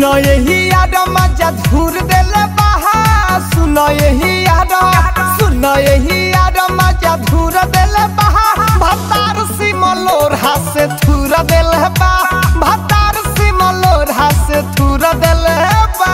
सुनो यही याद मजा धूर देले बहा सुनो यही याद सुनो यही याद मजा धूर देले बहा भतार सिमलोर हासे थूर देले बा भतार सिमलोर हासे थूर देले बा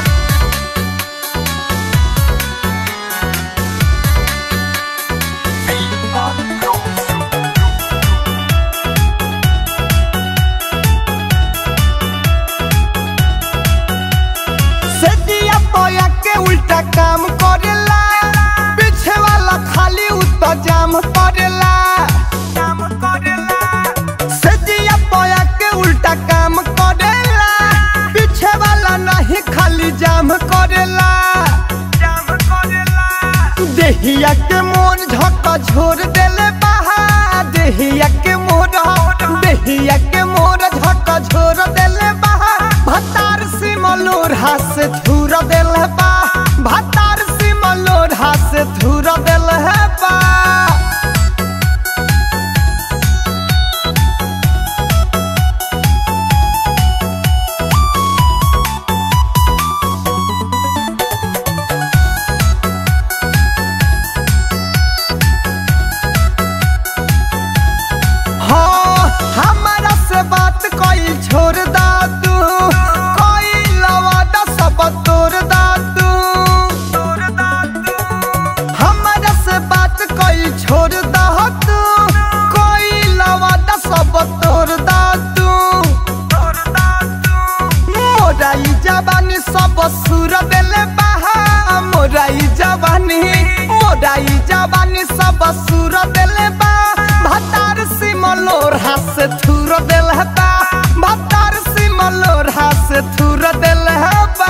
से दिया पोया के उल्टा काम करेला पीछे वाला खाली उत जाम करेला काम करेला से दिया पोया के उल्टा काम करेला पीछे वाला नहीं खाली जाम करेला जाम करेला देहिया के मोन झक झोर देले बहा देहिया के मोर देहिया के मोर झक झोर देले बहा भतार सिमलोर हास थूर देले बा भतार सिमलोर हास थूर देले बा हाँ हमारा से बात कोई छोड़ दा तू कोई लवादा सब तोड़ दा तू हमारा से बात कोई छोड़ दा तू कोई लवादा सब तोड़ दा तू मोराई जवानी सब सुर देले बहा मोराई जवानी मोराई जवानी सब सुर देले बा भतार सिमलोर हास थूर देले बा भतार सिमलोर हास थूर देले बा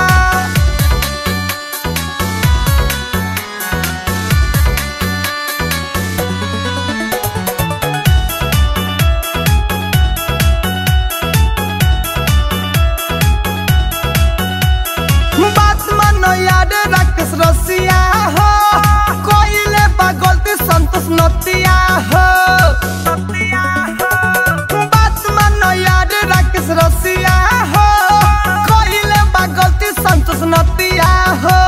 बात मानो याद राकेश रसिया हो कोइले बा गलती संतोष नतिया हो बात मानो याद राकेश रसिया हो कोइले बा गलती संतोष नतिया हो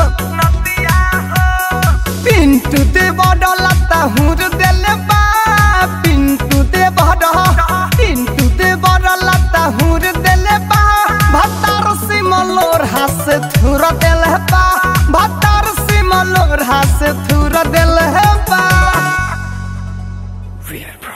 पिंटू दे बड़ लता हुर देले बा पिंटू दे बड़ पिंटू दे बड़ लता हुर देले बा भतार सिमलोर हास थुर देले बा भतार सिमलोर हास थुर देले बा Real Pro.